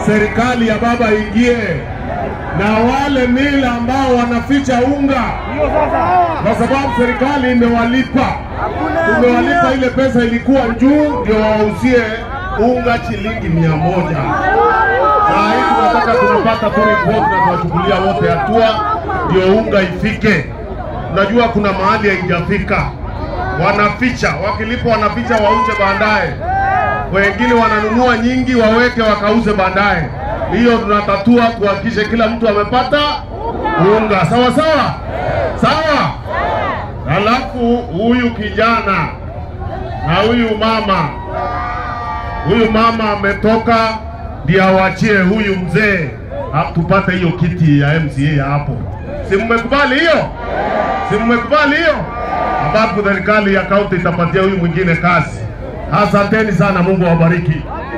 serikali ya baba ingie, na wale mila ambao wanaficha unga, kwa sababu serikali imewalipa, tumewalipa ile pesa ilikuwa juu, ndio wauzie unga shilingi mia moja. Saa hii tunataka tumepata tu ripoti na tunachukulia wote hatua, ndio unga ifike. Unajua kuna mahali haijafika, wanaficha, wakilipa wanaficha wauze baadaye wengine wananunua nyingi waweke wakauze baadaye. Hiyo tunatatua kuhakikisha kila mtu amepata unga sawa sawa sawa. Halafu huyu kijana na huyu mama, huyu mama ametoka ndiye awachie huyu mzee ha- tupate hiyo kiti ya MCA ya hapo. Si mmekubali hiyo? Si mmekubali hiyo? Ambapo serikali ya kaunti itapatia huyu mwingine kazi. Asanteni sana, Mungu awabariki.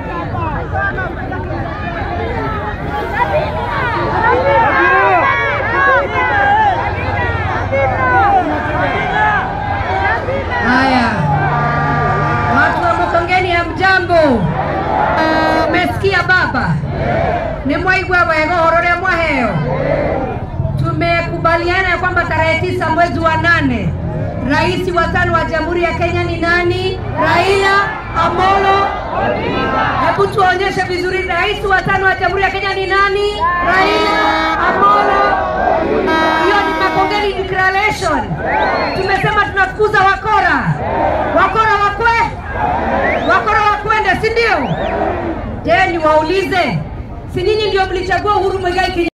Haya, watu wa Mukongeni ya mjambo, umesikia baba, ni mwaigwa wega uhoro uria mwaheo. Tumekubaliana ya kwamba tarehe tisa mwezi wa nane rais wa tano wa jamhuri ya Kenya ni nani? Raila Amolo Hebu tuonyeshe vizuri, rais wa tano wa jamhuri ya Kenya ni nani? Raila Amolo. Hiyo ni Makongeni declaration. Tumesema tunafukuza wakora, wakora wakwe, wakora wakwende, si ndio? Je, niwaulize, si nyinyi ndio mlichagua Uhuru Muigai Kenyatta?